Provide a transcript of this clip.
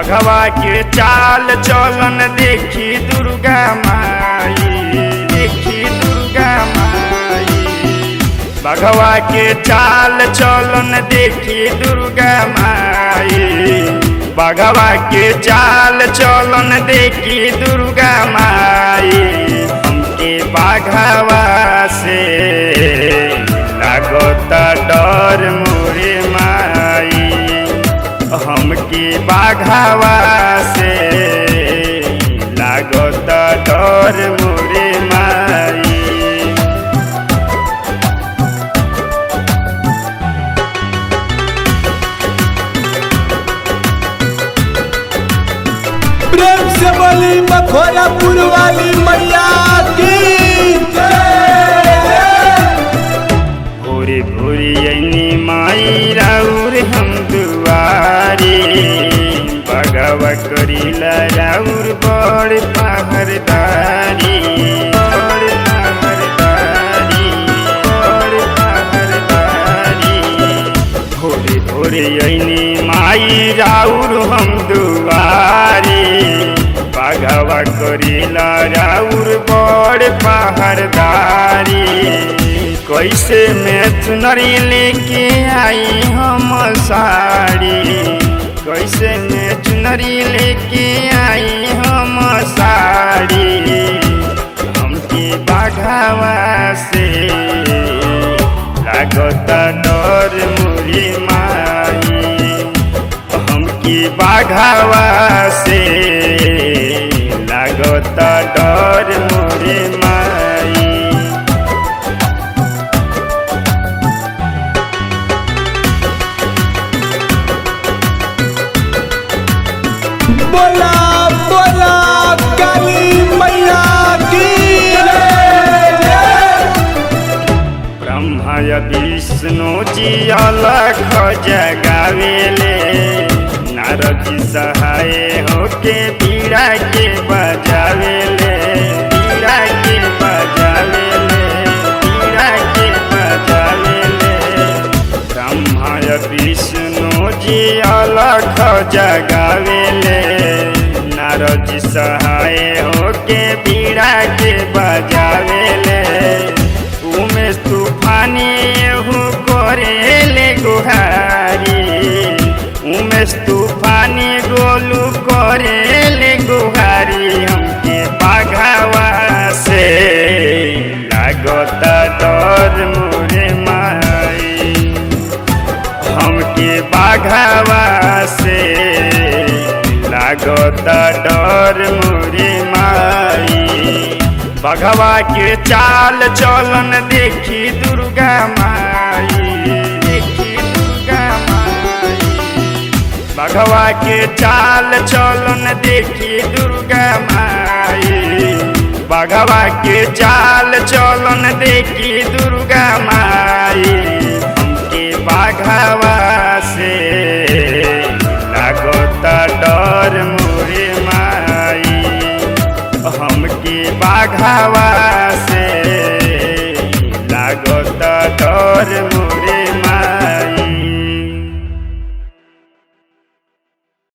बघवा के चाल चलन देखी दुर्गा माई देखी दुर्गा माई बघवा के चाल चलन देखी दुर्गा माई बघवा के चाल चलन देखी दुर्गा माई हमके बाघवा से लागता डर मोरे माई हमके बाघावा से लागता डर मोरे माई प्रेम से बोली मखोरापुर वाली मैया की भोरे भोरे अनी माई राउर हम दुआरी बगवा करीला राउर बड़ पहरदारी बड़ पहरदारी बड़ पहरदारी भोरे भोरे अनी माई राउर हम दुआरी बाघवा करीला राउर बड़ पहरदारी कैसे मैं चुनरी लेके आई हम साड़ी कैसे मैं चुनरी लेके आई हम साड़ी हमके बाघावा से लागता डर मोरी माई हमके बाघावा से लागता डर मोरे माई बोला बोला काली मैया की ब्रह्मा या विष्णु जी अलख जगावेले नारद जी सहाय होके बीड़ा के बजावेले बीड़ा के बजावेले बीड़ा के बजावेले ब्रह्मा या विष्णु जी अलख जगावेले नारद जी सहाय होके बीड़ा के बजावेले उमेश तूफानी एहू करेले गुहारी उमेश तूफानी गोलू करेले गुहारी हमके बाघावा से लागता डर मोरे माई हमके बाघावा से लागता डर मोरे माई बघवा के चाल चलन देखी दुर्गा माई देखी दुर्गा माई बघवा के चाल चलन देखी दुर्गा माई बघवा के चाल चलन देखी दुर्गा माई हमके बाघवा से लागता डर मोरे माई हमके बाघावा से लागता डर